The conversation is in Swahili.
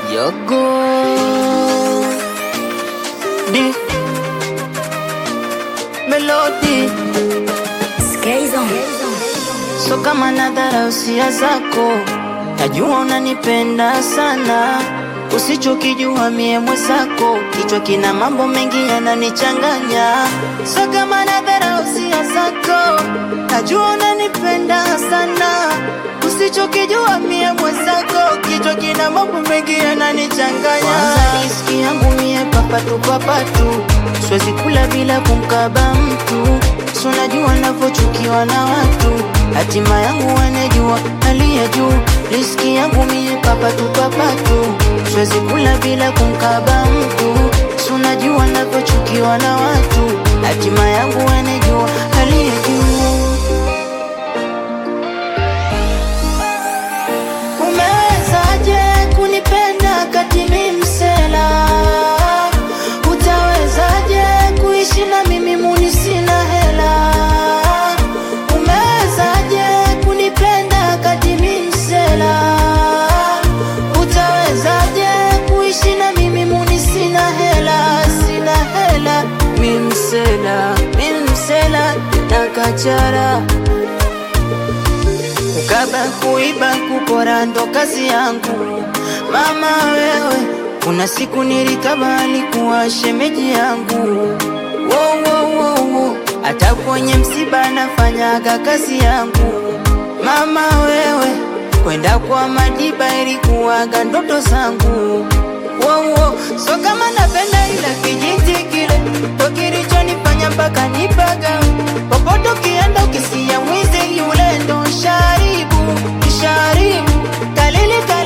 Yogo Di Melody So kama nadhara usia zako Najua unanipenda sana Usichokijua mie mwenzako Kichwa kina mambo mengi yananichanganya So kama nadhara usia zako Najua unanipenda sana Usichokijua mie mwenzako Kichwa kina mambo mengi yananichanganya Kwanza riski yangu mie papatu papatu Siwezi kula bila kumkaba mtu So najua navyochukiwa na watu Hatima yangu wanejua aliye juu Riski yangu mie papatu papatu Siwezi kula bila kumkaba mtu So najua navyochukiwa na watu Hatima yangu wanejua aliye juu Umewezaje kunipenda kati mi msela? Utawezaje kuishi na mimi muni sina hela? Umewezaje kunipenda kati mi msela? Utawezaje kuishi na mimi muni sina hela? Sina hela, mi msela, mi msela na kachara Kukaba, kuiba, kupora ndo kazi yangu. Mama wewe, kuna siku nilikaba alikuwa shemeji yangu. Wo, wo, wo, wo. Hata kwenye msiba nafanyaga kazi yangu. Mama wewe, kwenda kwa Madiba ilikuwaga ndoto zangu. Wo, wo. So kama napenda ila kijiti kile ndo kilichonifanya mpaka nipaga popote ukienda ukisia mwizi yule ndo sharibu sharibu kalili